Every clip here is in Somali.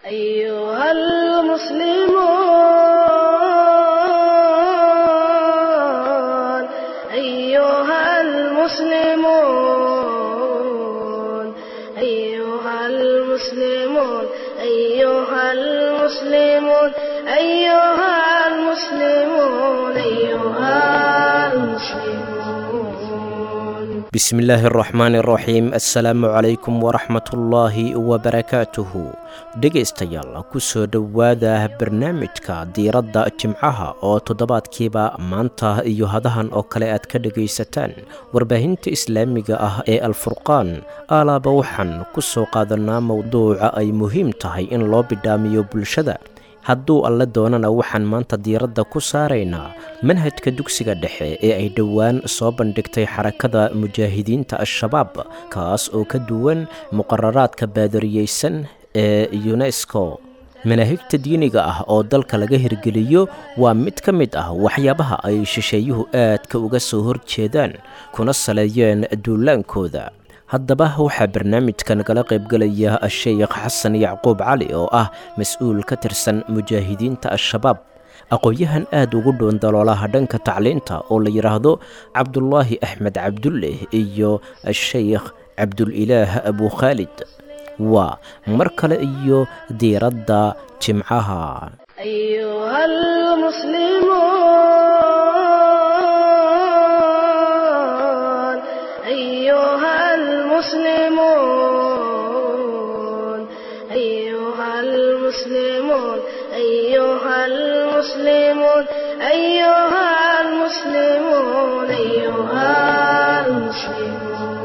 أيها المسلمون أيها المسلمون أيها المسلمون أيها المسلمون أيها المسلمون أيها المسلمون bismillaahi araxmaani araxiim assalaamu calaykum waraxmatullaahi wabarakaatuhu dhegaystayaal ku soo dhowaada barnaamijka diiradda jimcaha oo toddobaadkiiba maanta iyo hadahan oo kale aad ka dhegaysataan warbaahinta islaamiga ah ee alfurqaan alaaba waxaan ku soo qaadanaa mowduuca ay muhiim tahay in loo bidhaamiyo bulshada hadduu alle doonana waxaan maanta diiradda ku saaraynaa manhajka dugsiga dhexe ee ay dhowaan soo bandhigtay xarakada mujaahidiinta al-shabaab kaas oo ka duwan muqararaadka baadariyeysan ee yunesko manaahijta diiniga ah oo dalka laga hirgeliyo waa mid ka mid ah waxyaabaha ay shisheeyuhu aadka uga soo horjeedaan kuna saleeyeen duulaankooda haddaba waxaa barnaamijka nagala qaybgelaya sheekh xasan yacquub cali oo ah mas-uul ka tirsan mujaahidiinta al-shabaab aqoon-yahan aad ugu dhown daloolaha dhanka tacliinta oo la yidhaahdo cabdulaahi axmed cabdulle iyo sheykh cabdulilaah abu khaalid waa mar kale iyo diiradda jimcaha أيها المسلمون أيها المسلمون أيها المسلمون أيها المسلمون أيها المسلمون أيها المسلمون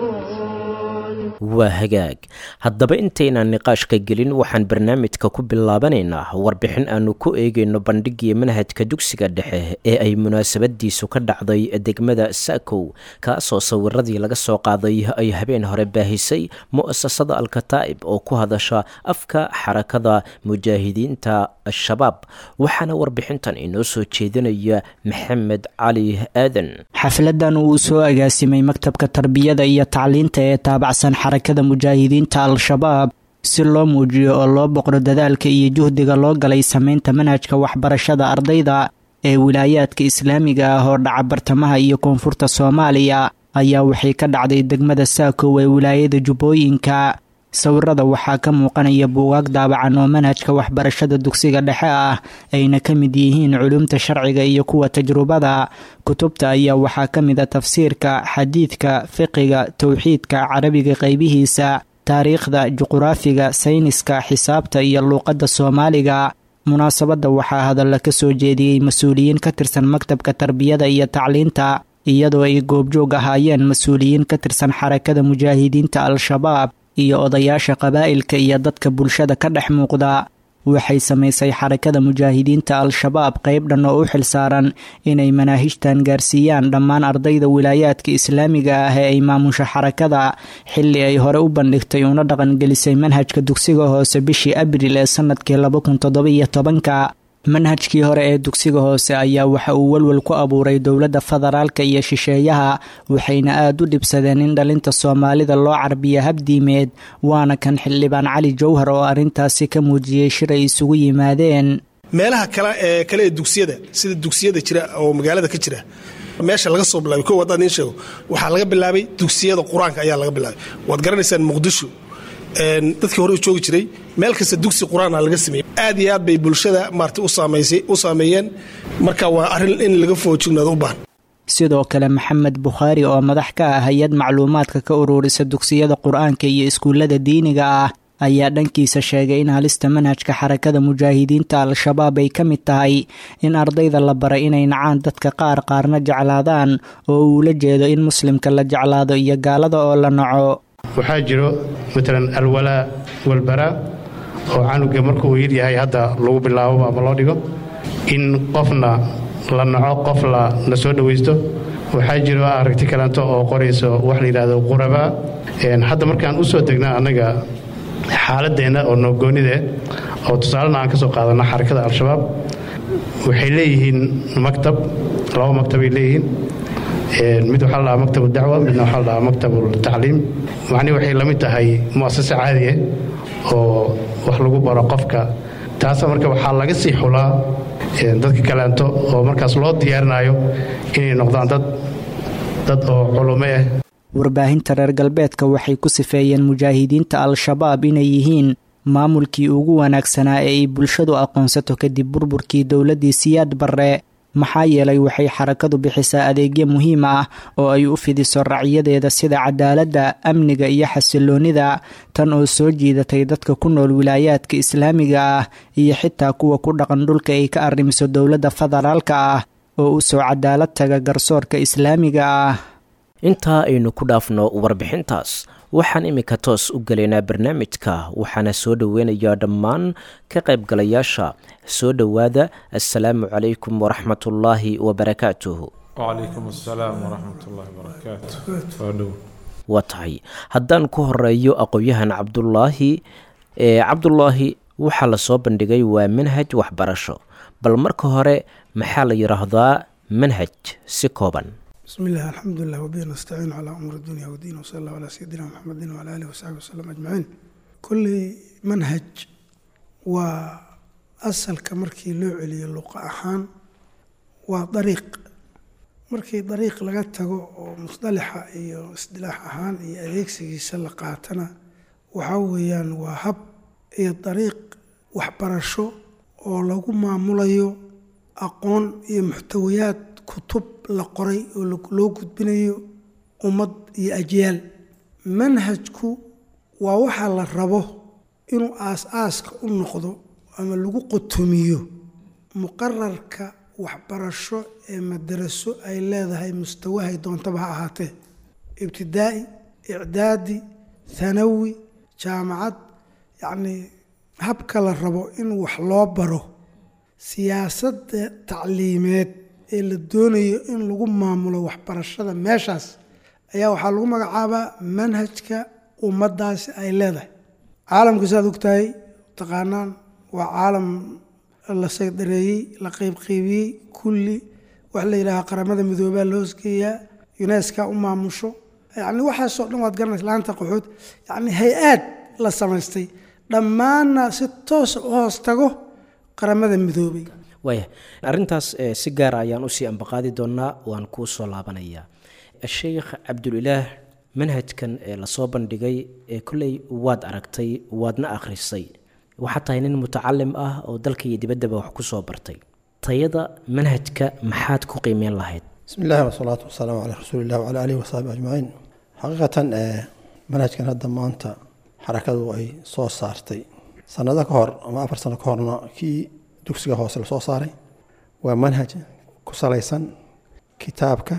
waa hagaag haddaba intaynaan niqaashka gelin waxaan barnaamijka ku bilaabanaynaa warbixin aanu ku eegayno bandhigii manhajka dugsiga dhexe ee ay munaasabadiisu ka dhacday degmada saakow kaasoo sawiradii laga soo qaaday ay habeen hore baahisay mu'asasada alkataa'ib oo ku hadasha afka xarakada mujaahidiinta al-shabaab waxaana warbixintan inoo soo jeedinaya maxamed cali aadan xafladan uu soo agaasimay maktabka tarbiyada iyo tacliinta ee taabacsan xarakada mujaahidiinta al-shabaab si loo muujiyo oo loo boqro dadaalka iyo juhdiga loo galay sameynta manhajka waxbarashada ardayda ee wilaayaadka islaamiga ah oo dhaca bartamaha iyo koonfurta soomaaliya ayaa waxay ka dhacday degmada saakow ee wilaayada jubbooyinka sawirada waxaa ka muuqanaya buugaag daabacan oo manhajka waxbarashada dugsiga dhexe ah ayna ka mid yihiin culumta sharciga iyo kuwa tajrubada kutubta ayaa waxaa ka mid a tafsiirka xadiidka fiqiga towxiidka carabiga qaybihiisa taariikhda juquraafiga sayniska xisaabta iyo luuqadda soomaaliga munaasabadda waxaa hadalla ka soo jeediyey mas-uuliyiin ka tirsan maktabka tarbiyada iyo tacliinta iyadoo ay goobjoog ahaayeen mas-uuliyiin ka tirsan xarakada mujaahidiinta al-shabaab iyo odayaasha qabaa'ilka iyo dadka bulshada ka dhex muuqda waxay samaysay xarakada mujaahidiinta al-shabaab qayb dhan oo u xilsaaran inay manaahijtan gaarsiiyaan dhammaan ardayda wilaayaadka islaamiga ah ee ay maamusha xarakada xilli ay hore u bandhigtay una dhaqangelisay manhajka dugsiga hoose bishii abril ee sanadkii laba kun toddobiyo tobanka manhajkii hore ee dugsiga hoose ayaa waxa uu welwel ku abuuray dowladda federaalka iyo shisheeyaha waxayna aad u dhibsadeen in dhalinta soomaalida loo carbiya habdiimeed waana kan xildhibaan cali jowhar oo arrintaasi ka muujiyey shir ay isugu yimaadeen meelaha kale ee kale ee dugsiyada sida dugsiyada jira oo magaalada ka jira meesha laga soo bilaabay ko haddaan idiin sheego waxaa laga bilaabay dugsiyada qur-aanka ayaa laga bilaabay waad garanaysaan muqdisho dadkii hore u joogi jiray meel kasta dugsi qur-aana laga sameeyey aad iyo aad bay bulshada maarata u saameeyeen marka waa arrin in laga foojignaado u baahan sidoo kale maxamed bukhaari oo madax ka ah hay-ad macluumaadka ka ururisa dugsiyada qur-aanka iyo iskuullada diiniga ah ayaa dhankiisa sheegay in halista manhajka xarakada mujaahidiinta al-shabaab ay ka mid tahay in ardayda la baray inay nacaan dadka qaar qaarna jeclaadaan oo uu la jeedo in muslimka la jeclaado iyo gaalada oo la naco waxaa jiro matalan alwalaa walbaraa oo canuga markuu yaryahay hadda lagu bilaabo ama loo dhigo in qofna la naco qof la soo dhowaysto waxaa jiro aragti kaleanto oo qorayso wax la yidhaahdo qurabaa hadda markaan u soo degnaa annaga xaaladeenna oo noogoonide oo tusaalena aan ka soo qaadanno xarakada al-shabaab waxay leeyihiin maktab laba maktabay leeyihiin mid waxaa la dhahaa maktab dacwa midna waxaa la dhahaa maktab tacliim macnihi waxay la mid tahay mu'asase caadiya oo wax lagu baro qofka taasa marka waxaa laga sii xulaa dadka kaleento oo markaas loo diyaarinayo inay noqdaan dad dad oo culumo ah warbaahinta reer galbeedka waxay ku sifeeyeen mujaahidiinta al-shabaab inay yihiin maamulkii ugu wanaagsanaa ee ay bulshadu aqoonsato kadib burburkii dowladdii siyaad barre maxaa yeelay waxay xarakadu bixisaa adeegyo muhiim ah oo ay u fidiso racyadeeda sida cadaaladda amniga iyo xasiloonnida tan oo soo jiidatay dadka ku nool wilaayaadka islaamiga ah iyo xitaa kuwa ku dhaqan dhulka ay ka arrimiso dowladda federaalka ah oo u soo cadaalad taga garsoorka islaamiga ah intaa aynu ku dhaafno warbixintaas waxaan iminka toos u gelaynaa barnaamijka waxaana soo dhoweynayaa dhammaan ka qaybgalayaasha soo dhowaada assalaamu calaykum waraxmatullaahi wabarakaatuhu wacalaykum assalaam waraxmatullaahi wabarakaatu waa dhow waa tahay haddaan ku horeeyo aqoon-yahan cabdulaahi ee cabdulaahi waxaa lasoo bandhigay waa manhaj waxbarasho bal marka hore maxaa la yidhaahdaa manhaj si kooban بسم الله الحمد لله وبه نستعين على أمور الدنيا والدين وصلى الله على سيدنا محمد وعلى آله وصحبه وسلم أجمعين كل منهج وأصل كمركي لو علي اللقاء أحان وطريق مركي طريق لغتغو مصطلحة إيو اصطلاح أحان إيو أديكسي سلقاتنا وحويان وهب إيو طريق وحبرشو oo lagu maamulayo aqoon iyo muxtawayaad kutub la qoray oo loo gudbinayo ummad iyo ajyaal manhajku waa waxaa la rabo inuu aas-aaska u noqdo ama lagu qotomiyo muqararka waxbarasho ee madaraso ay leedahay mustawahay doontaba ha ahaatee ibtidaa'i icdaadi hanawi jaamacad yacnii habka la rabo in wax loo baro siyaasadda tacliimeed ee la doonayo in lagu maamulo waxbarashada meeshaas ayaa waxaa lagu magacaabaa manhajka ummaddaasi ay leedahay caalamka saad ogtahay taqaanaan waa caalam la saydareeyey la qeybqeybiyey kulli wax la yidhaaha qaramada midoobaa la hoosgeeyaa uneska u maamusho yacni waxaasoo dhan waad garanaysa laanta qaxood yacni hay-aad la samaystay dhammaanna si toosa u hoos tago qaramada midoobay waaya arrintaas si gaara ayaan usii ambaqaadi doonaa waan kuu soo laabanayaa sheikh cabdulilaah manhajkan ee lasoo bandhigay ee kolley waad aragtay waadna akhrisay waxaa tahay nin mutacalim ah oo dalka iyo dibaddaba wax ku soo bartay tayada manhajka maxaad ku qiimeyn lahayd bismi illahi wasalaatu wasalaamu calaa rasuuli illah wacala aalihi wasaxbi ajmaciin xaqiiqatan manhajkan hadda maanta xarakadu ay soo saartay sanado ka hor ama afar sano ka horna kii dugsiga hoose lasoo saaray waa manhaj ku salaysan kitaabka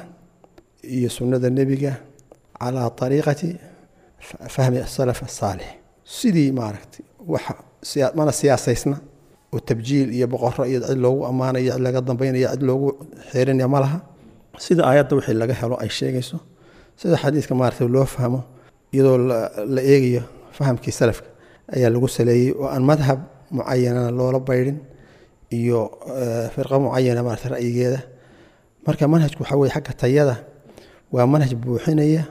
iyo sunnada nebiga calaa ariiqati fahmi asalaf asaalix sidii maaragtay wax mana siyaasaysna oo tabjiil iyo boqoro iyo cid loogu ammaanayo cid laga dambaynaya cid loogu xeerinaya ma laha sida aayadda wixii laga helo ay sheegayso sida xadiidka maaragtay loo fahmo iyadoo la eegayo fahamkii salafka ayaa lagu saleeyey oo aan madhab mucayanana loola baydhin iyo firqo mucayana maarata ra'yigeeda marka manhajku waxaa weye xagga tayada waa manhaj buuxinaya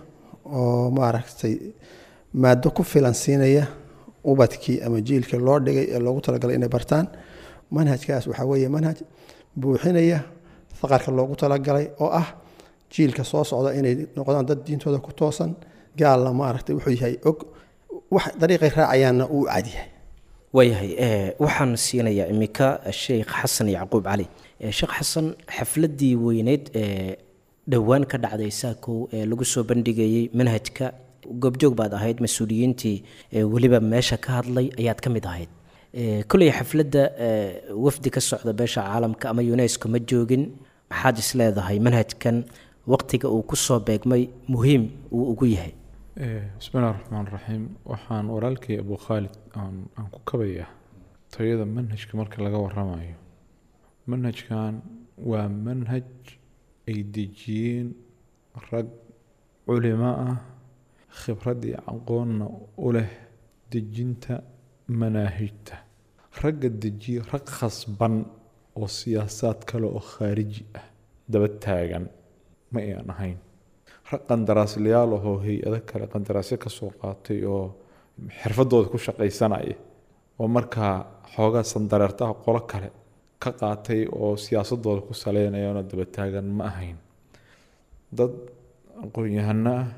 oo maaragtay maado ku filan siinaya ubadkii ama jiilkii loo dhigay ee loogu talagalay inay bartaan manhajkaas waxaa weeye manhaj buuxinaya faqarka loogu talagalay oo ah jiilka soo socda inay noqdaan dad diintooda ku toosan gaalna maaragtay wuxuu yahay og wax dariiqay raacayaanna uu cadyahay waayahay waxaan siinayaa iminka sheekh xasan yacquub cali sheekh xasan xafladdii weyneyd ee dhowaan ka dhacday saakow ee lagu soo bandhigayey manhajka goobjoog baad ahayd mas-uuliyiintii weliba meesha ka hadlay ayaad ka mid ahayd kolley xafladda wafdi ka socda beesha caalamka ama unesco ma joogin maxaad is leedahay manhajkan waqtiga uu ku soo beegmay muhiim uu ugu yahay bismillahi raxmaan raxiim waxaan walaalkay abu khaalid aan ku kabaya tayada manhajka marka laga waramayo manhajkan waa manhaj ay dejiyeen rag culimo ah khibrad iyo aqoonna u leh dejinta manaahijta ragga dejiye rag khasban oo siyaasaad kale oo khaariji ah daba taagan ma ayaan ahayn rag qandaraaslayaal ahoo hay-ado kale qandaraasyo ka soo qaatay oo xirfadooda ku shaqaysanaya oo markaa xoogaa sandareertaha qolo kale ka qaatay oo siyaasadooda ku saleynayaanoo daba taagan ma ahayn dad aqoon-yahano ah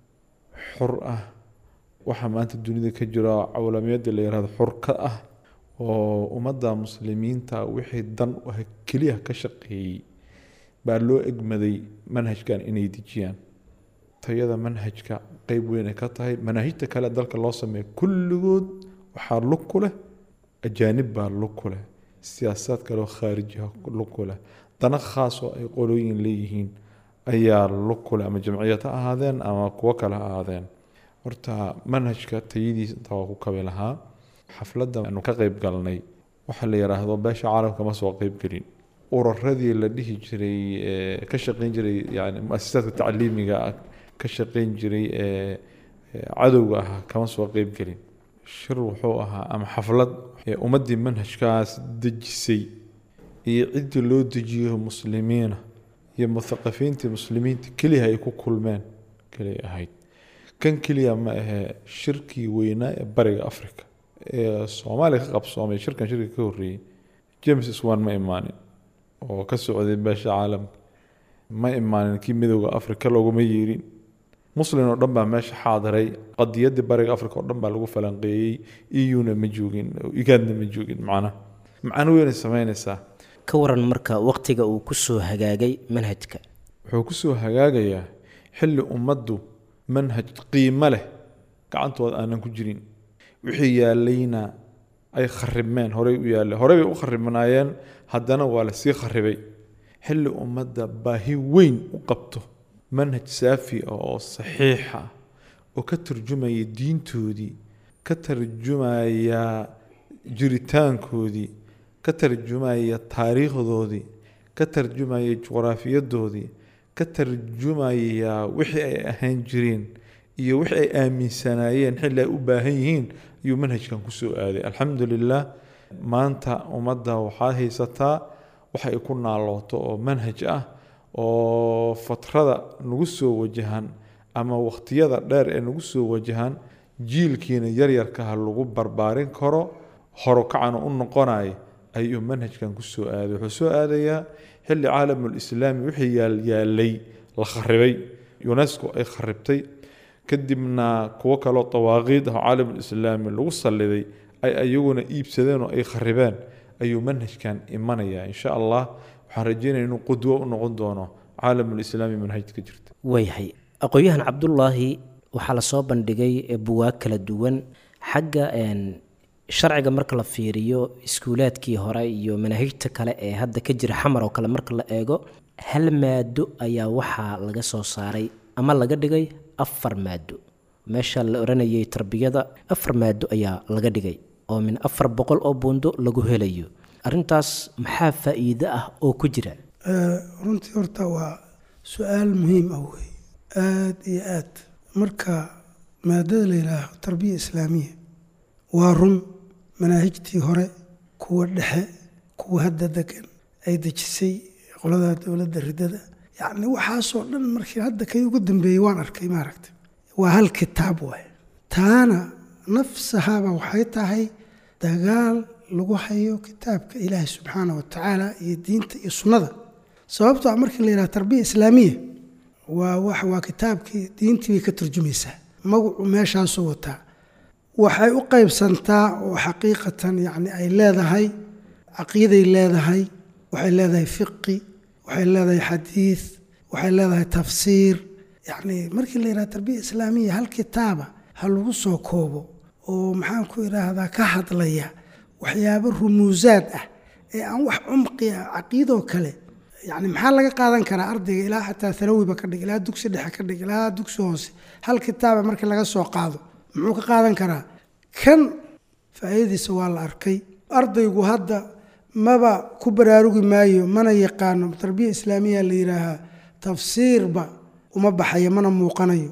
xur ah waxaa maanta dunida ka jira cawlamiyadda la yihahdo xur ka ah oo ummadda muslimiinta wixii dan u ah keliya ka shaqeeyey baa loo egmaday manhajkan inay dejiyaan tayada manhajka qeyb weyn ay ka tahay manaahijta kale dalka loo sameeya kulligood waxaa lug ku leh ajaanib baa lug ku leh siyaasaad kaleo khaarijiha lug ku leh dana khaas oo ay qolooyin leeyihiin ayaa lug ku leh ama jamciyad ha ahaadeen ama kuwo kale ha ahaadeen horta manhajka tayadiisa intaa waa ku kabi lahaa xafladda aanu ka qeyb galnay waxaa la yidhaahdo beesha caalamka ma soo qeyb gelin ururadii la dhihi jiray ka shaqeyn jiray yani mu-asisaadka tacliimiga ah ka shaqeyn jiray ee cadowga ahaa kama soo qeyb gelin shir wuxuu ahaa ama xaflad ee ummaddii manhajkaas dejisay iyo ciddii loo dejiyo muslimiina iyo muthaqafiintii muslimiinta keliya ay ku kulmeen keliya ahayd kan keliya ma ahee shirkii weynaa ee bariga africa ee soomaaliya ka qabsoomay shirkan shirka ka horreeyey james swan ma imaanin oo ka socday beesha caalamka ma imaanin kii midowda africa looguma yeerin muslin oo dhan baa meesha xaadiray qadiyaddii bariga africa oo dhan baa lagu falanqeeyey euna ma joogin igaadna ma joogin macnaha macno weynay samaynaysaa ka waran marka waqtiga uu kusoo hagaagay manhajka wuxuu kusoo hagaagayaa xilli ummaddu manhaj qiimo leh gacantooda aanan ku jirin wixii yaalayna ay kharibmeen horey u yaalla horey bay u kharibnaayeen haddana waa lasii kharibay xilli ummadda baahi weyn u qabto manhaj saafi ah oo saxiixa oo ka tarjumaya diintoodii ka tarjumaya jiritaankoodii ka tarjumaya taariikhdoodii ka tarjumaya juqraafiyadoodii ka tarjumaya wixii ay ahaan jireen iyo wixii ay aaminsanaayeen xilli ay u baahan yihiin ayuu manhajkan kusoo aaday alxamdu lilah maanta ummadda waxaa haysataa waxa ay ku naalooto oo manhaj ah oo fatrada nagu soo wajahan ama wakhtiyada dheer ee nagu soo wajahan jiilkiina yaryarkaha lagu barbaarin karo horokacana u noqonaya ayuu manhajkan kusoo aaday wuxuu soo aadayaa xilli caalamulislaami wixii yaalyaalay la kharibay unesco ay kharibtay kadibna kuwo kaloo dawaaqiid ah oo caalamulislaami lagu salliday ay ayaguna iibsadeen oo ay kharibeen ayuu manhajkan imanaya insha allah waxaan rajeynaya inuu qudwo u noqon doono caalamulislaami manhajka jirta waayahay aqoon-yahan cabdulaahi waxaa lasoo bandhigay buwaag kala duwan xagga sharciga marka la fiiriyo iskuulaadkii hore iyo manaahijta kale ee hadda ka jira xamar oo kale marka la eego hal maado ayaa waxaa laga soo saaray ama laga dhigay afar maado meesha la oranayay tarbiyada afar maado ayaa laga dhigay oo min afar boqol oo buundo lagu helayo arintaas maxaa faa-iido ah oo ku jira runtii horta waa su-aal muhiim ah wey aada iyo aad marka maadada la yidhaaho tarbiya islaamiya waa run manaahijtii hore kuwa dhexe kuwa hadda degan ay dejisay qolada dowladda ridada yacni waxaasoo dhan markii hadda kay ugu dambeeyey waan arkay maaragta waa hal kitaab waay taana nafsahaba waxay tahay dagaal lagu hayo kitaabka ilaahi subxaana wa tacaala iyo diinta iyo sunnada sababto a markii la yidhaha tarbiya islaamiya waa wax waa kitaabkii diintii bay ka turjumaysaa magacu meeshaasuu wataa waxay u qaybsantaa oo xaqiiqatan yacni ay leedahay caqiiday leedahay waxay leedahay fiqi waxay leedahay xadiid waxay leedahay tafsiir yacni markii la yidhaha tarbiya islaamiya hal kitaaba ha lagu soo koobo oo maxaan ku idhaahdaa ka hadlaya waxyaabo rumuusaad ah ee aan wax cumqi ah caqiidoo kale yani maxaa laga qaadan karaa ardayga ilaa xataa hanawiba ka dhig ilaa dugsi dhexe ka dhig ilaa dugsi hoose hal kitaaba markii laga soo qaado muxuu ka qaadan karaa kan faa'iidadiisa waa la arkay ardaygu hadda maba ku baraarugi maayo mana yaqaano tarbiya islaamiya la yidhaahaa tafsiirba uma baxayo mana muuqanayo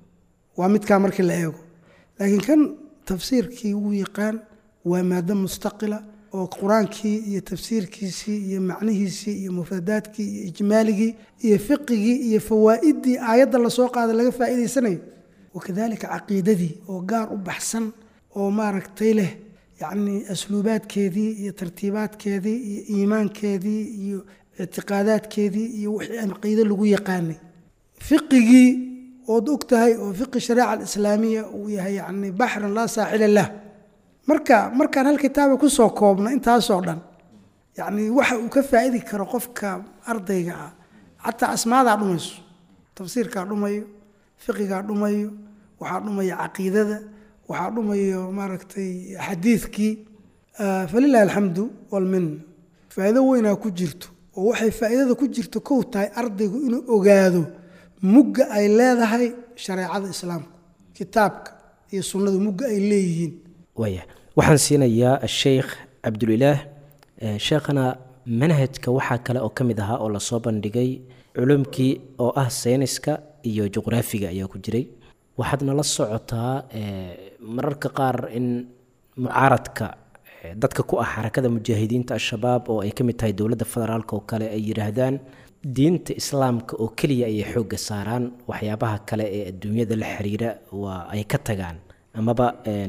waa midkaa markii la eego laakiin kan tafsiirkii wuu yaqaan waa maado mustaqila oo qur-aankii iyo tafsiirkiisii iyo macnihiisii iyo mufradaadkii iyo ijmaaligii iyo fiqigii iyo fawaa'idii aayadda lasoo qaada laga faa'iidaysanayo wakadalika caqiidadii oo gaar u baxsan oo maaragtay leh yacnii asluubaadkeedii iyo tartiibaadkeedii iyo iimaankeedii iyo ictiqaadaadkeedii iyo wixii caqiide lagu yaqaanay fiqigii ood og tahay oo fiqi shariica alislaamiya uu yahay yacni baxran laa saaxila lah marka markaan hal kitaaba kusoo koobno intaasoo dhan yacni waxa uu ka faa'idi karo qofka ardayga ah xataa asmaadaa dhumayso tafsiirkaa dhumayo fiqigaa dhumayo waxaa dhumaya caqiidada waxaa dhumayo maaragtay xadiidkii falilahi alxamdu walmin faa'iido weynaa ku jirto oo waxay faa'iidada ku jirto kow tahay ardaygu inuu ogaado mugga ay leedahay shareecada islaamku kitaabka iyo sunnadu mugga ay leeyihiin waaya waxaan siinayaa sheikh cabdulilaah sheekhana manhajka waxaa kale oo ka mid ahaa oo lasoo bandhigay culumkii oo ah sayniska iyo juqraafiga ayaa ku jiray waxaadna la socotaa mararka qaar in mucaaradka dadka ku ah xarakada mujaahidiinta al-shabaab oo ay ka mid tahay dowladda federaalk oo kale ay yidhaahdaan diinta islaamka oo keliya ayay xoogga saaraan waxyaabaha kale ee adduunyada la xiriira waa ay ka tagaan amaba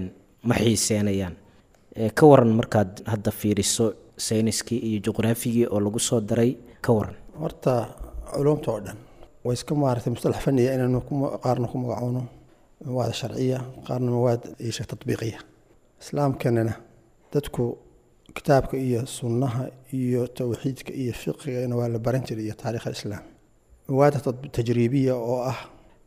ma xiiseenayaan ka waran markaad hadda fiiriso sayniskii iyo juqraafigii oo lagu soo daray ka waran horta culumta oo dhan way iska maaragtay mustalax faniya inaynu qaarna ku magacoono mawaad sharciya qaarna mawaad isha tatbiiqiya islaamkanana dadku kitaabka iyo sunnaha iyo towxiidka iyo fiqigana waa la baran jiray iyo taarikh alislaam mawaada tajriibiya oo ah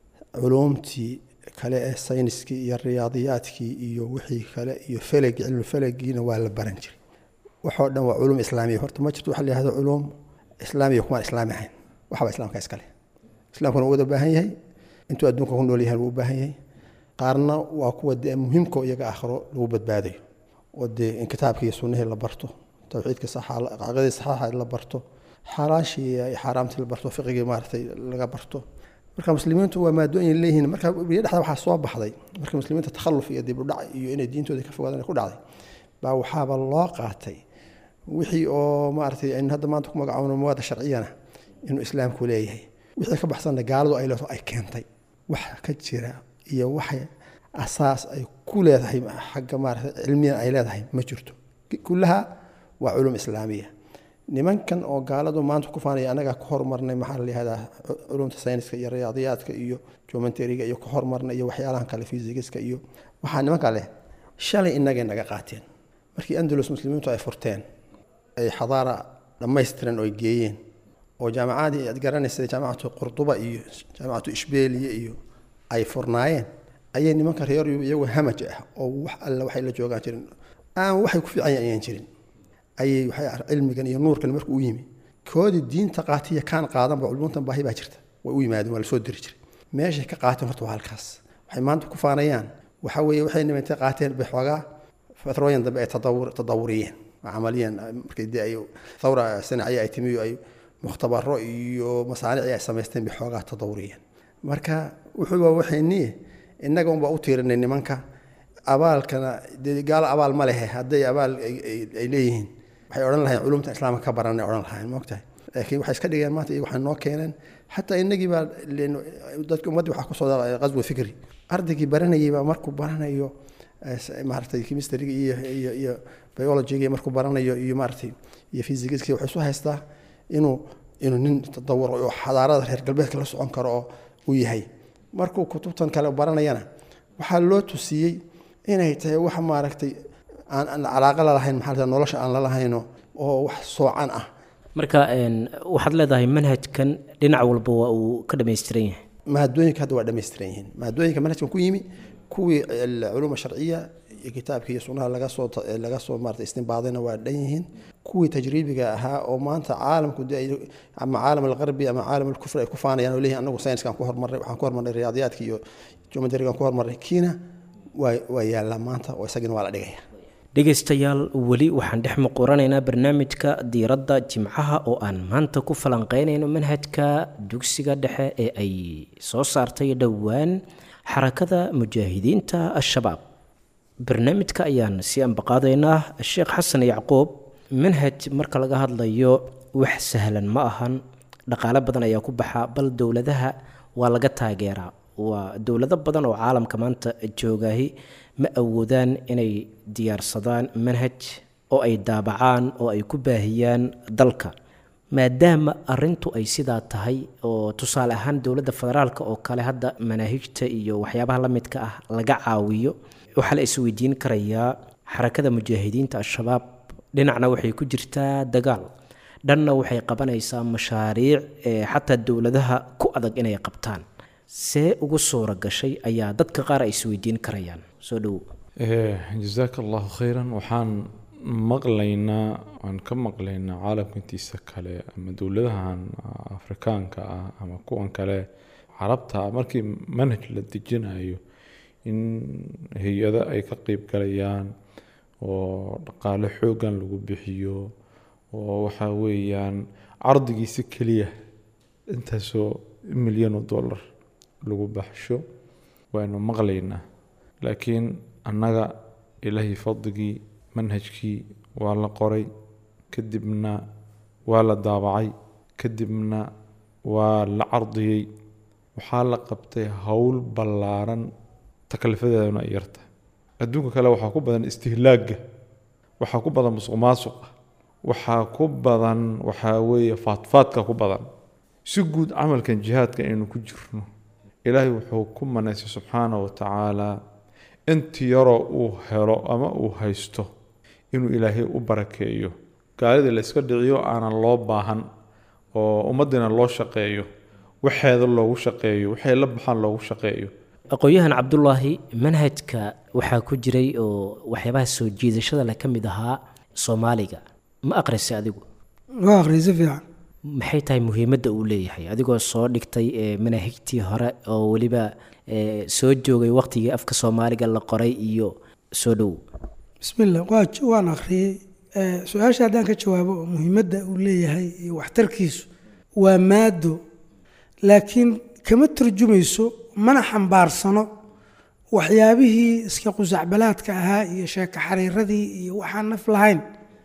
culuumtii kale ee sayniskii iyo riyaadiyaadkii iyo wixii kale iyo felegi cilmufelegiina waa la baran jiray waxoo dhan waa culuum islaamiya horta ma jirto waxa la yihahdo culuum islaamiya kumaan islaami ahayn waxba islaamka iskale islaamkuna wuu wada baahan yahay intuu adduunka ku nool yahay wuu u baahan yahay qaarna waa kuwa dee muhiimka iyaga aakhiro lagu badbaadayo oo dee in kitaabkii iyo sunnihii la barto towxiidka caqiidadii saxaaxa la barto xalaashii iyo xaaraamtii la barto fiqigii maaragtay laga barto marka muslimiintu waa maadooyin leeyihiin marka biyo dhexda waxaa soo baxday marka muslimiinta takhalluf iyo dib u dhac iyo inay diintooda ka fogaadaan ku dhacday baa waxaaba loo qaatay wixii oo maaragtay aynu hadda maanta ku magacoono mawaada sharciyana inuu islaamku leeyahay wixii ka baxsanna gaaladu ay leedahay ay keentay wax ka jira iyo waxay asaas ay ku leedahay xagga maaragtay cilmiyan ay leedahay ma jirto kullaha waa culum islaamiya nimankan oo gaaladu maanta ku faanaya annagaa ka hormarnay maxaa la yihahdaa culumta sayniska iyo riyaadiyaadka iyo geometeriga iyo ka hormarnay iyo waxyaalahan kale fisigiska iyo waxaa nimanka leh shalay innagay naga qaateen markii andalus muslimiintu ay furteen ay xadaara dhammaystiran oo ay geeyeen oo jaamacadii aad garanaysa jaamacatu qurduba iyo jaamacatu ishbeeliya iyo ay furnaayeen ayay nimanka reer iyagoo hamaj ah oo wax alle waxay la joogaan jirin aan waxay ku fiican ayaan jirin ayay waxay cilmigan iyo nuurkan markuu u yimi koodii diinta qaatiya kaan qaadanba culmuntan baahi baa jirta way u yimaadeen waa lasoo diri jiray meeshay ka qaateen horta waa halkaas waxay maanta ku faanayaan waxa weeye waxay nimantay qaateen bay xoogaa fatrooyin dambe ay tadawuriyeen camaliyan markay dee ay thawra sanaciya ay timi ay mukhtabaro iyo masaanici ay samaysteen bay xoogaa tadawuriyeen marka wuxuuba waxayniye innaga unbaa u tiirinay nimanka abaalkana dee gaalo abaal ma lehe hadday abaal ay leeyihiin waxay odhan lahayn culumta islaamka ka baranay odhan lahayn moogtahay laakiin waxay iska dhigeen maanta iyagu waxay noo keeneen xataa innagii baa dadka ummaddii waxaa kusoo qaswa fikri ardaygii baranayay baa markuu baranayo maaragtay chemistryga iyo iyo iyo biologyga markuu baranayo iyo maaragtay iyo physigiska wuxuu isu haystaa inuu inuu nin tadawur oo xadaarada reer galbeedka la socon karo oo uu yahay markuu kutubtan kale baranayana waxaa loo tusiyey inay tahay wax maaragtay aan calaaqa lalahayn maxaa nolosha aan lalahaynoo oo wax soocan ah marka waxaad leedahay manhajkan dhinac walba waa uu ka dhammaystiran yahay maadooyinka hadda waa dhammaystiran yihiin maadooyinka manhajkan ku yimi kuwii culuuma sharciya iyo kitaabka iyo sunnaha laga soo laga soo maarata istinbaadayna waa dhan yihiin kuwii tajriibiga ahaa oo maanta caalamku de ama caalam alqarbi ama caalam alkufri ay ku faanayaan oo leeyihin anagu sayniskaan ku hormarnay waxaan ku hormarnay riyaadiyaadka iyo geometrigaan ku hormarnay kiina waa waa yaallaa maanta oo isagina waa la dhigaya dhegaystayaal weli waxaan dhex muquranaynaa barnaamijka diiradda jimcaha oo aan maanta ku falanqeynayno manhajka dugsiga dhexe ee ay soo saartay dhowaan xarakada mujaahidiinta al-shabaab barnaamijka ayaan sii ambaqaadaynaa sheekh xasan yacquub manhaj marka laga hadlayo wax sahlan ma ahan dhaqaale badan ayaa ku baxa bal dowladaha waa laga taageeraa waa dowlado badan oo caalamka maanta joogaahi ma awoodaan inay diyaarsadaan manhaj oo ay daabacaan oo ay ku baahiyaan dalka maadaama arintu ay sidaa tahay oo tusaale ahaan dowladda federaalk oo kale hadda manaahijta iyo waxyaabaha la midka ah laga caawiyo waxaa la isweydiin karayaa xarakada mujaahidiinta al-shabaab dhinacna waxay ku jirtaa dagaal dhanna waxay qabanaysaa mashaariic ee xataa dowladaha ku adag inay qabtaan see ugu suura gashay ayaa dadka qaar ay isweydiin karayaan soo dhowo jazaaka allahu khayran waxaan maqlaynaa waan ka maqlaynaa caalamka intiisa kale ama dowladahan afrikaanka ah ama kuwan kale carabta markii manhaj la dejinayo in hay-ado ay ka qeyb galayaan oo dhaqaale xoogan lagu bixiyo oo waxa weeyaan cardigiisa keliya intaasoo milyan oo dollar lagu baxsho waanu maqlaynaa laakiin annaga ilaahay fadligii manhajkii waa la qoray kadibna waa la daabacay kadibna waa la cardiyey waxaa la qabtay howl ballaaran taklifadeeduna ay yarta adduunka kale waxaa ku badan istihlaagga waxaa ku badan musuq maasuqa waxaa ku badan waxaa weeye faadfaadka ku badan si guud camalkan jihaadka aynu ku jirno ilaahay wuxuu ku manaysay subxaana wa tacaala intii yaroo uu helo ama uu haysto inuu ilaahay u barakeeyo gaalida la iska dhiciyo aanan loo baahan oo ummaddiina loo shaqeeyo waxeeda loogu shaqeeyo waxay la baxaan loogu shaqeeyo aqoon-yahan cabdulaahi manhajka waxaa ku jiray oo waxyaabaha soo jiidashada leh ka mid ahaa soomaaliga ma aqrisay adigu waa aqriyay si fiican maxay tahay muhiimadda uu leeyahay adigoo soo dhigtay manaahigtii hore oo weliba soo joogay waqtigii afka soomaaliga la qoray iyo soo dhow bismillah waa waan akhriyey su-aasha haddaan ka jawaabo oo muhiimadda uu leeyahay iyo waxtarkiisu waa maado laakiin kama turjumayso mana xambaarsano waxyaabihii iska qusacbalaadka ahaa iyo sheeko xariiradii iyo waxaan naf lahayn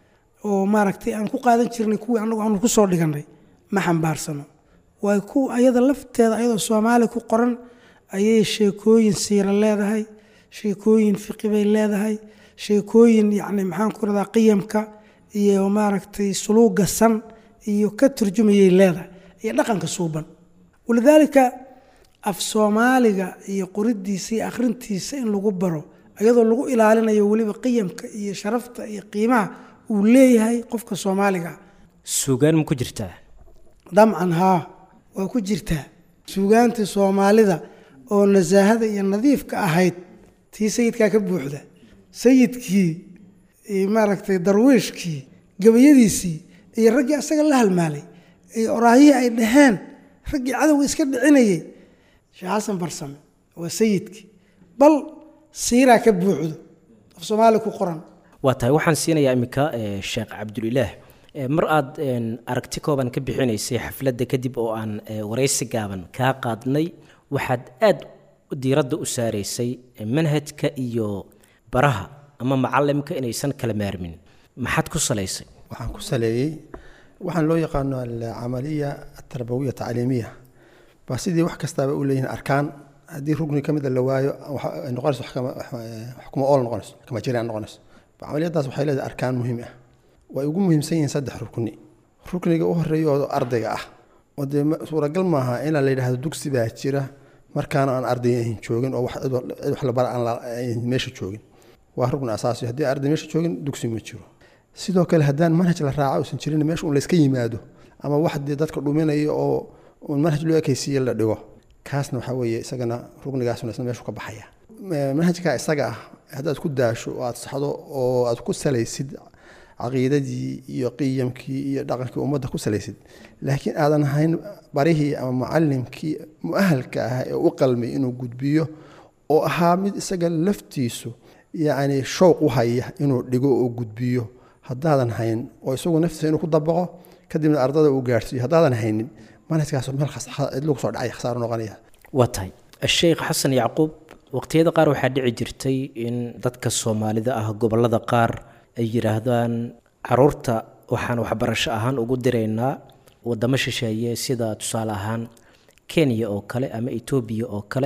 oo maaragtay aan ku qaadan jirnay kuwii anagu aanu ku soo dhigannay ma xambaarsano waay ku ayada lafteeda ayadoo soomaali ku qoran ayay sheekooyin siira leedahay sheekooyin fiqi bay leedahay sheekooyin yacni maxaan ku radaa qiyamka iyo maaragtay suluuga san iyo ka turjumayay leedahay iyo dhaqanka suuban walidaalika af soomaaliga iyo qoridiisa iyo akhrintiisa in lagu baro iyadoo lagu ilaalinayo weliba qiyamka iyo sharafta iyo qiimaha uu leeyahay qofka soomaaliga suugaan ma ku jirtaa damcan haa waa ku jirtaa suugaantii soomaalida oo nasaahada iyo nadiifka ahayd tii sayidkaa ka buuxda sayidkii maaragtay darwiishkii gabayadiisii iyo raggii asaga la halmaalay iyo oraahihii ay dhaheen raggii cadowga iska dhicinayay sheekh xasan barsame waa sayidkii bal siiraa ka buuxdo af soomaali ku qoran waa tahay waxaan siinayaa iminka sheekh cabdulilaah mar aad aragti kooban ka bixinaysay xafladda kadib oo aan waraysi gaaban kaa qaadnay waxaad aad diiradda u saaraysay manhajka iyo baraha ama macalimka inaysan kala maarmin maxaad ku salaysay waxaan ku saleeyey waxaan loo yaqaano alcamaliya atarbawiya tacliimiya baa sidii wax kastaaba u leeyihin arkaan haddii rugni ka mida la waayo ay noqonayso xukuma ool noqonayso xukuma jiraan noqonayso camaliyadaas waxay leedahay arkaan muhiim ah way ugu muhiimsan yihiin saddex rukni rukniga u horeeya oo ardayga ah oo dee suuragal maaha inaa la yidhaahdo dugsi baa jira markaana aan arday ahin joogin oo cid wax la bara aan meesha joogin waa rukni asaasi haddii arday meesha joogin dugsi ma jiro sidoo kale haddaan manhaj la raaco uusan jirin meesha un layska yimaado ama wax dee dadka dhuminaya oo un manhaj loo ekaysiiye la dhigo kaasna waxaa weeye isagana ruknigaasna isna meeshu ka baxaya manhajka isaga ah haddaad ku daasho oo aad saxdo oo aad ku salaysid caqiidadii iyo qiyamkii iyo dhaqankii ummadda ku salaysid laakiin aadan ahayn barihii ama mucalimkii muahalka ah ee u qalmay inuu gudbiyo oo ahaa mid isaga laftiisu yacni showq u haya inuu dhigo oo gudbiyo haddaadan hayn oo isagu naftiisa inuu ku dabaqo kadibna ardada uu gaadhsiiyo haddaadan haynin manhajkaas meel cidlu kusoo dhacay khasaaro noqonaya waa tahay sheekh xasan yacquub waqtiyada qaar waxaa dhici jirtay in dadka soomaalida ah gobolada qaar ay yidhaahdaan caruurta waxaan waxbarasho ahaan ugu diraynaa wadamo shisheeye sida tusaale ahaan kenya oo kale ama etoobiya oo kale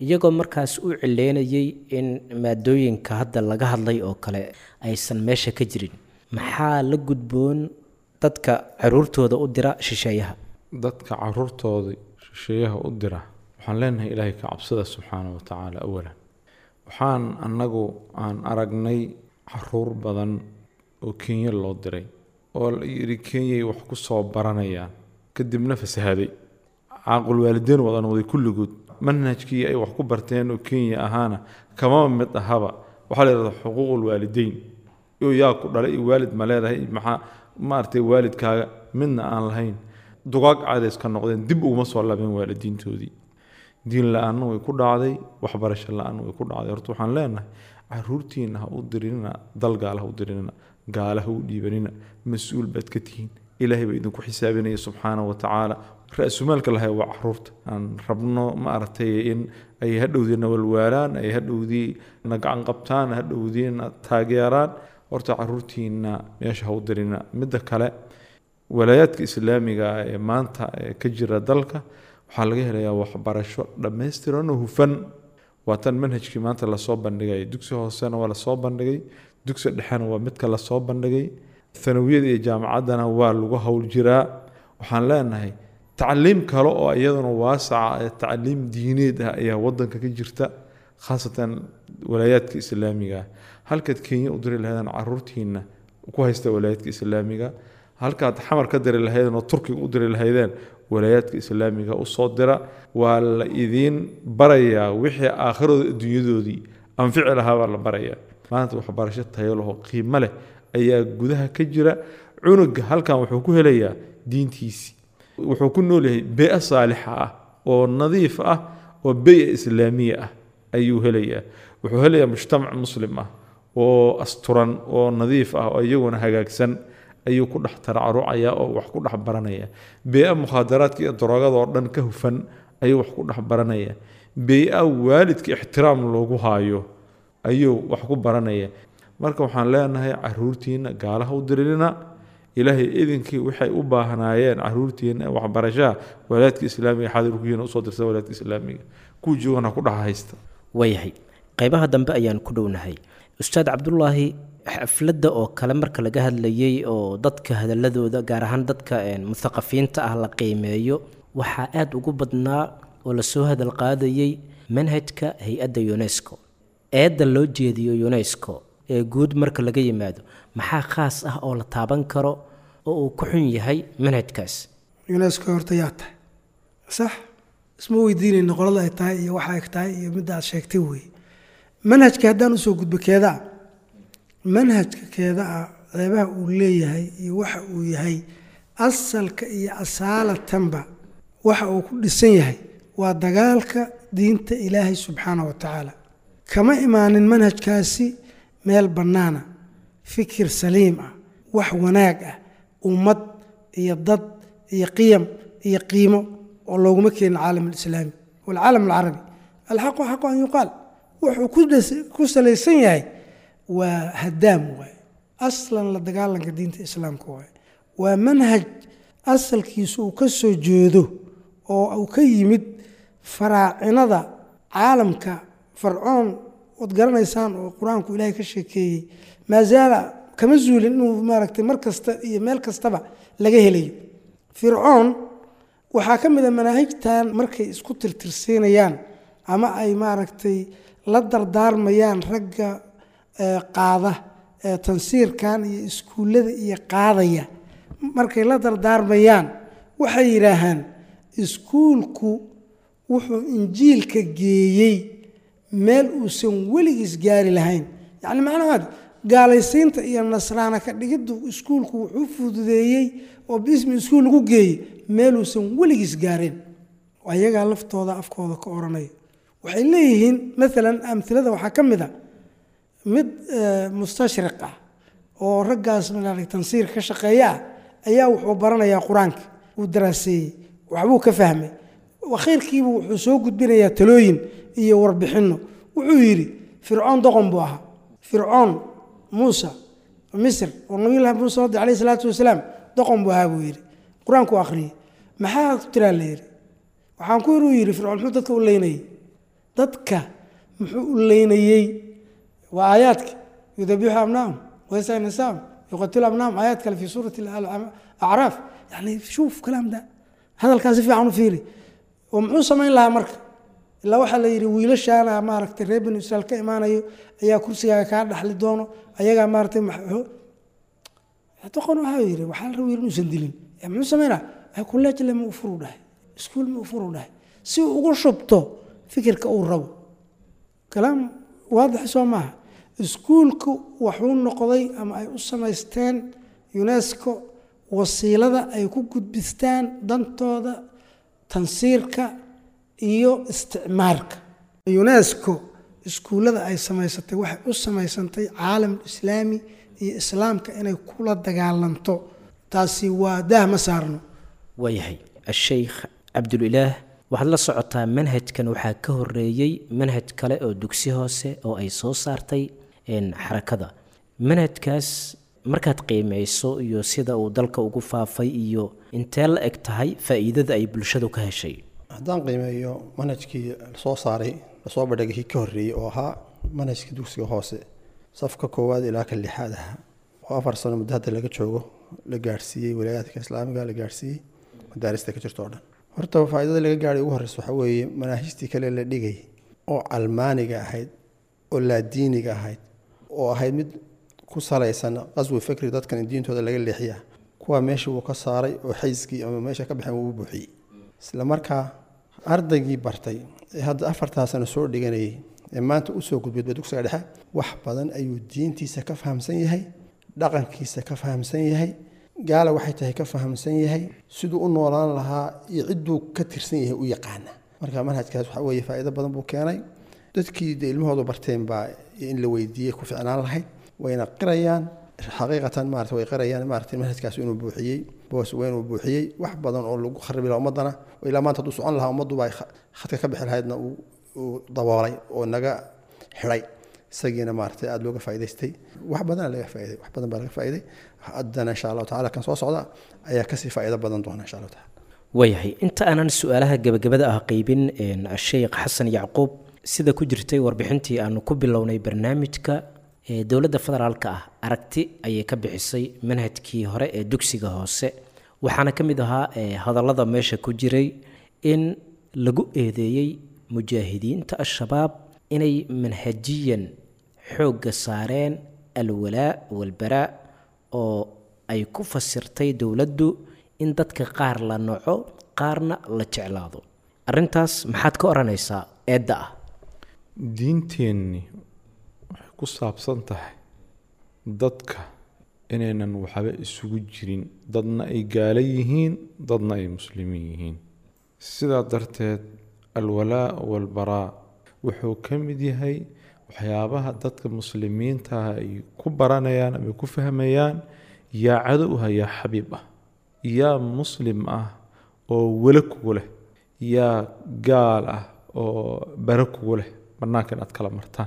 iyagoo markaas u cileynayay in maadooyinka hadda laga hadlay oo kale aysan meesha ka jirin maxaa la gudboon dadka caruurtooda u dira shisheeyaha dadka caruurtooda shisheeyaha u dira waxaan leenahay ilaahay ka cabsada subxaana wa tacaala awalan waxaan annagu aan aragnay caruur badan oo kenya loo diray oo la yidhi kenyay wax ku soo baranayaan kadibna fasahaday caaqul waalideyn wadan waday kulligood manhajkii ay wax ku barteen oo kenya ahaana kamaba mid ahaba waxaa la yidhahdaa xuquuqul waalideyn oo yaa ku dhalay iyo waalid ma leedahay maxaa maaragtay waalidkaaga midna aan lahayn dugaag caadays ka noqdeen dib uguma soo labeen waalidiintoodii diin la-aanna way ku dhacday waxbarasho la-aanna way ku dhacday horta waxaan leenahay caruurtiina ha u dirinina dal gaala ha u dirinina gaala ha u dhiibanina mas-uul baad ka tihiin ilaahay baa idinku xisaabinaya subxaana wa tacaala ra-sumaalka lahay waa caruurta aan rabno maaragtay in ay hadhowdii nawalwaalaan ay hadhowdii na gacan qabtaan hadhowdii na taageeraan horta caruurtiina meesha ha u dirina midda kale walaayaadka islaamiga ah ee maanta ee ka jira dalka waxaa laga helayaa waxbarasho dhammaystiran oo hufan waa tan manhajkii maanta lasoo bandhigay dugsi hoosena waa lasoo bandhigay dugsi dhexena waa midka lasoo bandhigay thanawiyada iyo jaamacaddana waa lagu howl jiraa waxaan leenahay tacliim kale oo iyaduna waasaca ee tacliim diineed ah ayaa wadanka ka jirta khaasatan walaayaadka islaamiga ah halkaad kenya u diri lahaydeen caruurtiina ku haysta walaayaadka islaamiga halkaad xamar ka diri lahaydeen oo turkiga u diri lahaydeen walaayaadka islaamiga usoo dira waa la idiin barayaa wixii aakhiradooda adduunyadoodii anfici lahaa baa la barayaa maanta waxbarasho tayo lahoo qiimo leh ayaa gudaha ka jira cunuga halkan wuxuu ku helayaa diintiisii wuxuu ku noolyahay bee saalixa ah oo nadiif ah oo bey islaamiya ah ayuu helayaa wuxuu helayaa mujtamac muslim ah oo asturan oo nadiif ah oo iyaguna hagaagsan ayuu ku dhex taracarucaya oo wax ku dhex baranaya bee-a mukhaadaraadka iyo daroogada oo dhan ka hufan ayuu wax ku dhex baranaya bee-a waalidka ixtiraam loogu haayo ayuu wax ku baranaya marka waxaan leenahay caruurtiina gaalaha u dirinina ilaahay idinkii waxay u baahnaayeen caruurtiina waxbarashaha walaadka islaamiga xadirkuyiina usoo dirsa walaadka islaamiga kuwa joogana ku dhex haysta waayahay qaybaha dambe ayaan ku dhownahay ustaad cabdulaahi xafladda oo kale marka laga hadlayay oo dadka hadaladooda gaar ahaan dadka muthaqafiinta ah la qiimeeyo waxaa aada ugu badnaa oo lasoo hadal qaadayay manhajka hay-adda unesco eedda loo jeediyo unesco ee guud marka laga yimaado maxaa khaas ah oo la taaban karo oo uu ku xun yahay manhajkaas unesco horta yaa tahay sax isma weydiinayna qolada ay tahay iyo waxa ay tahay iyo midda aad sheegtay weeye manhajka haddaan usoo gudbo keedaa manhajka keedaa ceebaha uu leeyahay iyo waxa uu yahay asalka iyo asaalatanba waxa uu ku dhisan yahay waa dagaalka diinta ilaahay subxaana wa tacaala kama imaanin manhajkaasi meel bannaana fikir saliim ah wax wanaag ah ummad iyo dad iyo qiyam iyo qiimo oo looguma keenin caalam alislaami walcaalam alcarabi alxaqu xaqu an yuqaal wuxuu ku salaysan yahay waa hadaam waay aslan la dagaalanka diinta islaamka waay waa manhaj asalkiisu uu ka soo jeedo oo uu ka yimid faraacinada caalamka farcoon waad garanaysaan oo qur-aanku ilaahay ka sheekeeyey maazaala kama zuulin inuu maaragtay mar kasta iyo meel kastaba laga helayo fircoon waxaa ka mid a manaahijtan markay isku tirtirsiinayaan ama ay maaragtay la dardaarmayaan ragga qaada tansiirkan iyo iskuullada iyo qaadaya markay la dardaarmayaan waxay yidhaahaan iskuulku wuxuu injiilka geeyey meel uusan weligiis gaari lahayn yacni macnahaad gaalaysiinta iyo nasraana ka dhigiddu iskuulku wuxuu fududeeyey oo bismi iskuul lagu geeyey meeluusan weligiis gaareen ayagaa laftooda afkooda ka odhanaya waxay leeyihiin maalan amhilada waxaa ka mid a mid mustashriq ah oo raggaas maaragtay tansiirka ka shaqeeya ah ayaa wuxuu baranayaa qur-aanka uu daraaseeyey waxbuu ka fahmay akhiirkiibu wuxuu soo gudbinayaa talooyin iyo warbixinno wuxuu yidhi fircoon doqon buu ahaa fircoon muusa misr oo nabiyullahi muuse wadi alayh isalaatu wasalaam doqon buu ahaa buu yidhi qur-aanku akhriyey maxaa ku tiraa la yidhi waxaan ku yidhi uu yidhi fircoon muxuu dadka u leynayay dadka muxuu u leynayey waa aayaadka yudabixu abnaahum waysa nisaahum yuqatilu abnaahum aayaad kale fi suurati acraaf yani shuuf kalaam da hadalkaa si fiican u fiiri oo muxuu samayn lahaa marka ilaa waxaa la yidhi wiilashaana maaragtay reer banu israiil ka imaanayo ayaa kursigaaga kaa dhaxli doono ayagaa maaratay doqon waxaa yidhi waxaa la rabay inuusan dilin muxuu samaynaa kuleejle ma ufuru dhahay iskuul ma ufuru dhahay si uu ugu shubto fikirka uu rabo kalaam waadix soo maaha iskuulku waxuu noqday ama ay u samaysteen unesco wasiilada ay ku gudbistaan dantooda tansiirka iyo isticmaarka unesco iskuullada ay samaysatay waxay u samaysantay caalam islaami iyo islaamka inay kula dagaalanto taasi waa daah ma saarno waayahay asheykh cabdulilaah waxaad la socotaa manhajkan waxaa ka horeeyey manhaj kale oo dugsi hoose oo ay soo saartay xarakada manhajkaas markaad qiimeyso iyo sida uu dalka ugu faafay iyo intee la eg tahay faa'iidada ay bulshadu ka heshay haddaan qiimeeyo manhajkii lasoo saaray lasoo bandhigay kii ka horreeyey oo ahaa manhajka dugsiga hoose safka koowaad ilaa ka lixaad ahaa oo afar sano muddo hadda laga joogo la gaadhsiiyey walaayaadka islaamiga la gaadhsiiyey madaarista ka jirto o dhan horta faa'iidada laga gaadhay ugu horreysa waxaa weeye manaahijtii kale la dhigay oo calmaaniga ahayd oo laadiiniga ahayd oo ahayd mid ku salaysan qaswi fikri dadkan in diintooda laga leexiya kuwa meesha wuu ka saaray oo xayskii ama meesha ka baxeen wuu u buuxiyey isla markaa ardaygii bartay ee hadda afartaa sano soo dhiganayay ee maanta usoo gudbidba dugsiga dhexe wax badan ayuu diintiisa ka fahamsan yahay dhaqankiisa ka fahamsan yahay gaala waxay tahay ka fahamsan yahay siduu u noolaan lahaa iyo cidduu ka tirsan yahay u yaqaana marka manhajkaas waxaa weeye faa'iido badan buu keenay dadkii de ilmahoodu barteen baa in la weydiiyey ku ficnaan lahayd wayna qirayaan xaqiiqatan maarata way qirayaan maarata manhajkaas inuu buuxiyey boos weyn uu buuxiyey wax badan oo lagu kharibi lahaa ummaddana oo ilaa maanta hadduu socon lahaa ummadduba ay khadka ka bixi lahaydna uu daboolay oo naga xidhay isagiina maarata aada looga faa'idaystay wax badana laga faa'iday wax badan baa laga faa'iday haddana insha allahu tacala kan soo socda ayaa kasii faa'iido badan doona insha allahu tacala waayahay inta aanan su-aalaha gebagabada ah qeybin sheekh xasan yacquub sida ku jirtay warbixintii aanu ku bilownay barnaamijka dowladda federaalka ah aragti ayay ka bixisay manhajkii hore ee dugsiga hoose waxaana ka mid ahaa hadallada meesha ku jiray in lagu eedeeyey mujaahidiinta al-shabaab inay manhajiyan xoogga saareen alwalaa walbaraa oo ay ku fasirtay dowladdu in dadka qaar la noco qaarna la jeclaado arrintaas maxaad ka odhanaysaa eedda ah diinteenni waxay ku saabsan tahay dadka inaynan waxba isugu jirin dadna ay gaalo yihiin dadna ay muslimiin yihiin sidaa darteed alwalaa walbaraa wuxuu ka mid yahay waxyaabaha dadka muslimiintaah ay ku baranayaan ama ku fahmayaan yaa cadow ah yaa xabiib ah yaa muslim ah oo welo kugu leh yaa gaal ah oo bare kugu leh bannaanka inaad kala martaan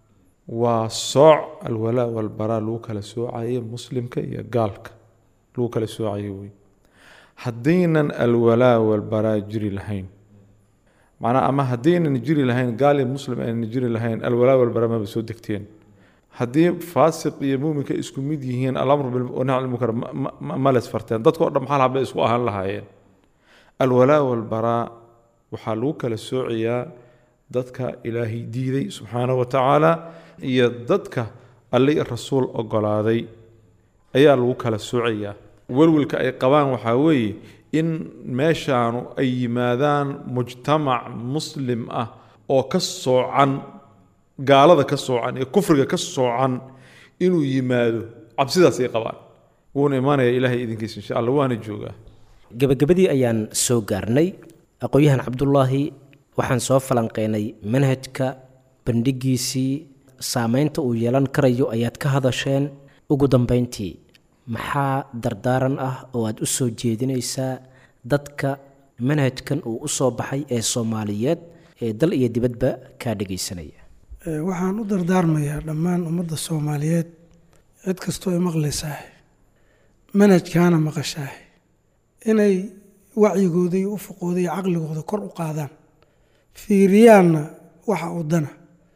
waa sooc alwalaa walbaraa lagu kala soocayo muslimka iyo gaalka lagu kala soocayo wey haddaynan alwalaa walbaraa jiri lahayn macnaa ama haddaynan jiri lahayn gaal iyo muslim aynan jiri lahayn alwalaa walbaraa maba soo degteen haddii faasiq iyo muuminka isku mid yihiin alamru bilnahy munkar ma les farteen dadkao dhan maxal habay isku ahaan lahaayeen alwalaa walbaraa waxaa lagu kala soocayaa dadka ilaahay diiday subxaanahu wa tacaala iyo dadka alli rasuul ogolaaday ayaa lagu kala soocayaa welwelka ay qabaan waxaa weeye in meeshaanu ay yimaadaan mujtamac muslim ah oo ka soocan gaalada ka soocan ee kufriga ka soocan inuu yimaado cabsidaas ay qabaan wuuna imaanaya ilaahay idinkiisa insha allah waana joogaa gebagabadii ayaan soo gaarnay aqoon-yahan cabdulaahi waxaan soo falanqeynay manhajka bandhigiisii saameynta uu yeelan karayo ayaad ka hadasheen ugu dambeyntii maxaa dardaaran ah oo aad u soo jeedinaysaa dadka manhajkan uu u soo baxay ee soomaaliyeed ee dal iyo dibadba kaa dhegaysanaya waxaan u dardaarmayaa dhammaan ummadda soomaaliyeed cid kastoo ay maqlaysaah manhajkaana maqashaah inay wacyigooda iyo ufuqooda iyo caqligooda kor u qaadaan fiiriyaanna waxa uu dana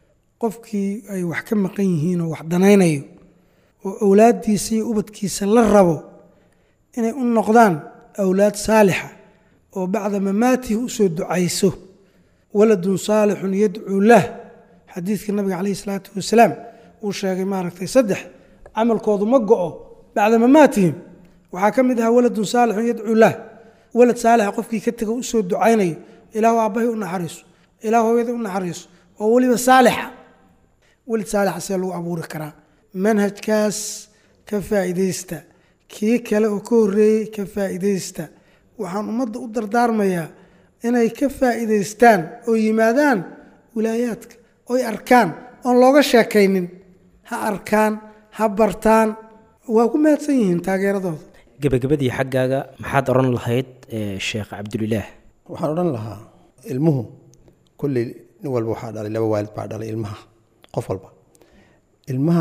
qofkii ay wax ka maqan yihiin oo wax danaynayo oo awlaaddiisa iyo ubadkiisa la rabo inay u noqdaan awlaad saalixa oo bacda mamaatihi u soo ducayso waladun saalixun yadcuu lah xadiidka nabiga calayhi salaatu wasalaam uu sheegay maaragtay saddex camalkoodu ma go'o bacda mamaatihim waxaa ka mid ahaa waladun saalixun yadcuu lah walad saalixa qofkii ka tego u soo ducaynayo ilaahu aabbahay u naxariiso ilaahu hooyada u naxariiso oo weliba saalixa welid saalixa see lagu abuuri karaa manhajkaas ka faa'iidaysta kii kale oo ka horreeyey ka faa'iidaysta waxaan ummadda u dardaarmayaa inay ka faa'iidaystaan oo yimaadaan wilaayaadka oy arkaan oon looga sheekaynin ha arkaan ha bartaan waa ku mahadsan yihiin taageeradooda gebagabadii xaggaaga maxaad odhan lahayd sheekh cabdulilaah waxaan odhan lahaa ilmuhu kulley nin walba waxaa dhalay laba waalid baa dhalay ilmaha qof walba ilmaha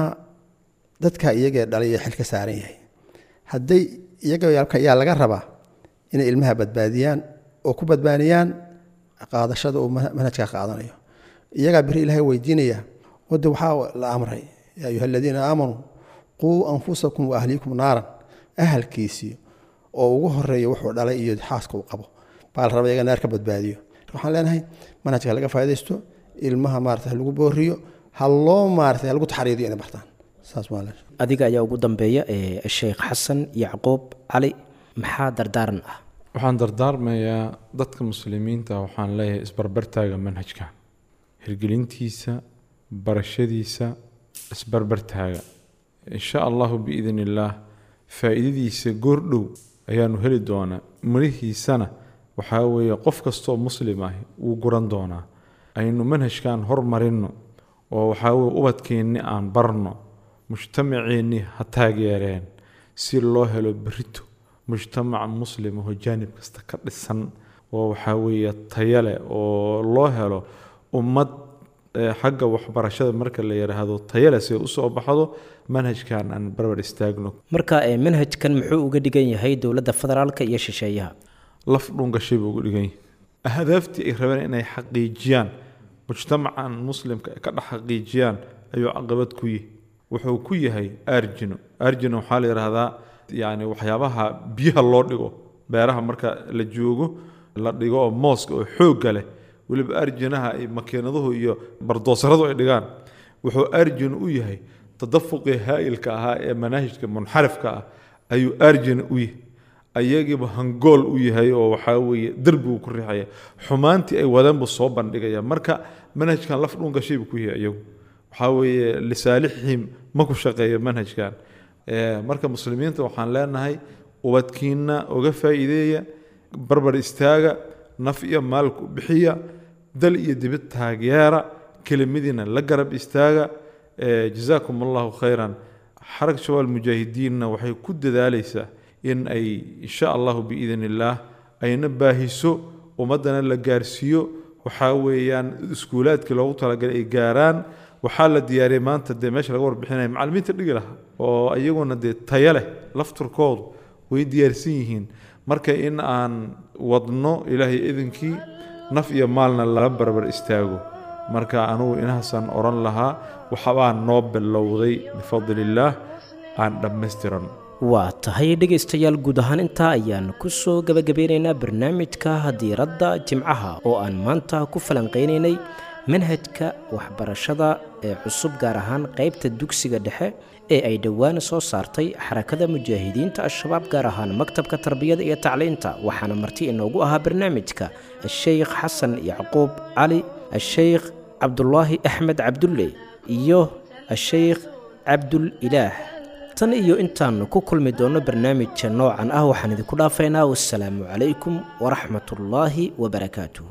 dadka iyagee dhalay ee xil ka saaran yahay hadday iyaga yaa laga rabaa inay ilmaha badbaadiyaan oo ku badbaadiyaan qaadashada uu manhajka qaadanayo iyagaa biri ilaahay weydiinaya wade waxaa la amray yaa ayuha aladiina aamanuu quu anfusakum wa ahliikum naaran ahalkiisii oo ugu horeeya wuxuu dhalay iyo xaaska uu qabo baa la raba iyaga naar ka badbaadiyo waxaan leenahay manhajka laga faa'idaysto ilmaha maarata lagu booriyo ha loo maarata lagu taxriidiyo inay bartaan saas waa adiga ayaa ugu dambeeya ee sheekh xasan yacquub cali maxaa dardaaran ah waxaan dardaarmayaa dadka muslimiinta waxaan leeyahay isbarbartaaga manhajka hirgelintiisa barashadiisa isbarbartaaga insha allahu biidn illaah faa'iidadiisa goordhow ayaanu heli doonaa mirihiisana waxaa weeye qof kastoo muslim ah wuu guran doonaa aynu manhajkan hormarinno oo waxaa weye ubadkeenni aan barno mujtamaceennii ha taageereen si loo helo berito mujtamac muslim oo jaanib kasta ka dhisan oo waxaa weeye taya leh oo loo helo ummad xagga waxbarashada marka la yidhaahdo tayale si usoo baxdo manhajkan aan barbar istaagno marka manhajkan muxuu uga dhigan yahay dowladda federaalka iyo shisheeyaha laf dhungashay buu uga dhigan yahay ahdaaftii ay rabeen inay xaqiijiyaan mujtamacan muslimka ay ka dhex xaqiijiyaan ayuu caqabad ku yihi wuxuu ku yahay arjino arjino waxaa la yidhaahdaa yani waxyaabaha biyaha loo dhigo beeraha marka la joogo la dhigo oo mooska oo xoogga leh weliba arjinaha ay makiinaduhu iyo bardoosaradu ay dhigaan wuxuu arjin u yahay tadafuqii haa'ilka ahaa ee manaahijka munxarifka ah ayuu arjin u yahay ayagiiba hangool u yahay oo waxaa weeye derbigu ku riixaya xumaantii ay wadeen buu soo bandhigaya marka manhajkan laf dhungashay buu ku yahay iyagu waxaa weeye lisaalixihim ma ku shaqeeyo manhajkan marka muslimiinta waxaan leenahay ubadkiina oga faa'iideeya barbar istaaga naf iyo maalku bixiya dal iyo dibid taageera kelimadiina la garab istaaga jazaakum allahu khayran xarag shabaal mujaahidiinna waxay ku dadaalaysaa in ay insha allahu biidn illaah ayna baahiso ummaddana la gaarsiiyo waxaa weeyaan iskuulaadkii loogu talagalay ay gaaraan waxaa la diyaariyay maanta dee meesha laga warbixinaya macallimiinta dhigi lahaa oo iyaguna dee tayo leh lafturkoodu way diyaarsan yihiin marka in aan wadno ilaahay idinkii naf iyo maalna lala barbar istaago marka anugu inahaasaan odhan lahaa waxbaa noo bilowday bifadli illaah aan dhammaystiran waa tahay dhegaystayaal guud ahaan intaa ayaan ku soo gebagabeynaynaa barnaamijka diiradda jimcaha oo aan maanta ku falanqaynaynay manhajka waxbarashada ee cusub gaar ahaan qaybta dugsiga dhexe ee ay dhowaan soo saartay xarakada mujaahidiinta al-shabaab gaar ahaan maktabka tarbiyada iyo tacliinta waxaana marti inoogu ahaa barnaamijka asheykh xasan yacquub cali asheykh cabdulaahi axmed cabdulle iyo asheykh cabdul ilaah tan iyo intaannu ku kulmi doonno barnaamijka noocan ah waxaan idinku dhaafaynaa wassalaamu calaykum waraxmatullaahi wabarakaatuh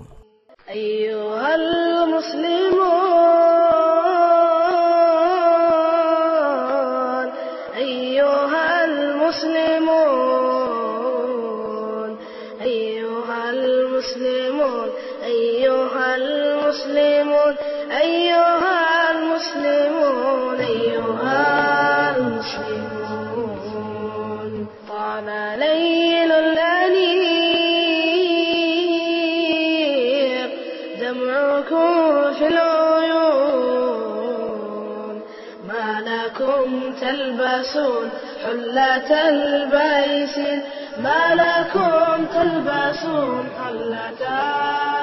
أيها المسلمون أيها المسلمون أيها المسلمون أيها المسلمون أيها المسلمون أيها المسلمون طال ليل الأنيق دمعكم في العيون تلبسون حلة البيس ما لكم تلبسون حلة